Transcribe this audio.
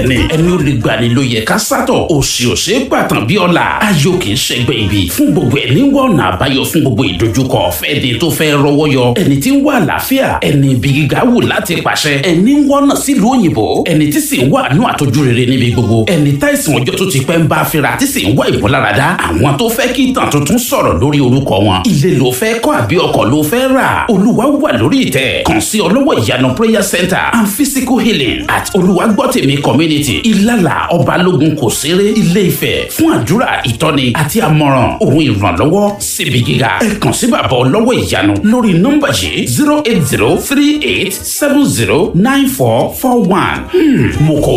ni ẹni ó lè gbani ló yẹ ká sátọ̀ òsì òsè gbàtàn bí ọ̀la ayọ̀ kì í ṣẹgbẹ́ ibi fún gbogbo ẹni wọ ọ̀nà àbáyọ fún gbogbo ìdojúkọ fẹ́ni tó fẹ́ rọwọ́ yọ ẹni tí ń wá àlàáfíà ẹni ibi gíga wù láti pàṣẹ ẹni ń wọ́nà sílùú òyìnbó ẹni tí sì ń wá àánú àtọ́jú rere níbi gbogbo ẹni táìsàn ọjọ́ tó ti pẹ́ ń bá fira tí sì ń wá ìmúláradá àwọn tó fẹ́ kí ìtàn tuntun sọ̀rọ̀ lórí orúkọ wọn ilé ló fẹ́ kọ́ àbí ọkọ̀ ló fẹ́ rà olúwa wà lórí ìtẹ́ kàn sí ọlọ́wọ́ ìyanu prayer center and physical healing at olùwàgbọ́tẹ̀mí community ìlàlà ọbalógun kò séré ilé ifẹ̀ fún àdúrà ìtọ́ni àti àmọ̀ràn òun ìrànlọ́wọ́ síbi gíga ẹ kàn sí bàbá ọlọ́wọ́ ìyanu lórí nọ́mbà yìí zero eight zero three eight seven zero nine four four one mo kọ